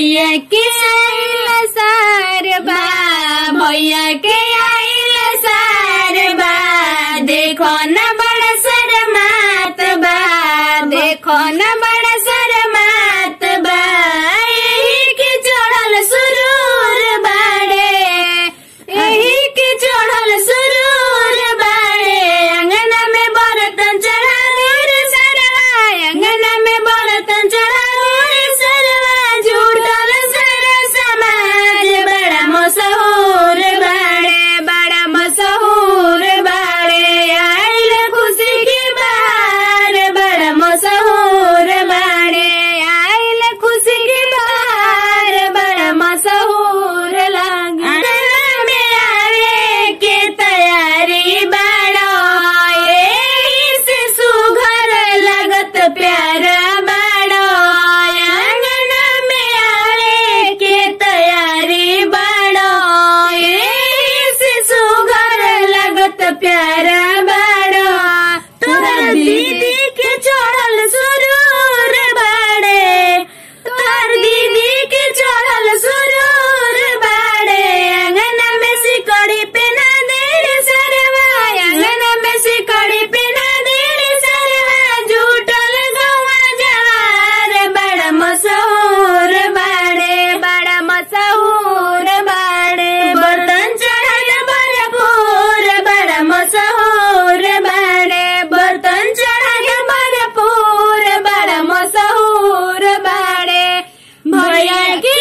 भैया के आइल सार बा भैया के आइल सार बा देखो न बड़ा शरमात बा देखो न बड़ा शरमात बा यही के चढ़ल सुरूर बाड़े यही के चढ़ल सुरूर बाड़े अंगना में बर्तन चढ़ा रे सरवा अंगना में बर्तन चढ़ा रे सरवा झूठल सर समाज बड़ा मशहूर बाड़े बड़ा मशहूर बाड़े आइल खुशी की बार बड़ा मशहूर बाड़े आइल खुशी की बार बड़ा मशहूर लागे अंगना में आवे के तैयारी बाड़ो एही से सुघर लगत प्यारा बाड़ो अंगना में आवे के तैयारी बाड़ो एही से सुघर लगत प्यारा बाड़ो तोहर दीदी के चढ़ल सुरूर बाड़े तोहर दीदी के चढ़ल सुरूर बाड़े अंगना में सिकड़ी पे ना देर सरवा अंगना में सिकड़ी पे ना देर सरवा झूठल गवा जवार बड़ा मशहूर बाड़े बड़ा मशहूर बाड़े बर्तन चढ़ल भरपूर बड़ा मशहूर बाड़े बर्तन चढ़ल भरपूर बड़ा मशहूर बाड़े भैया के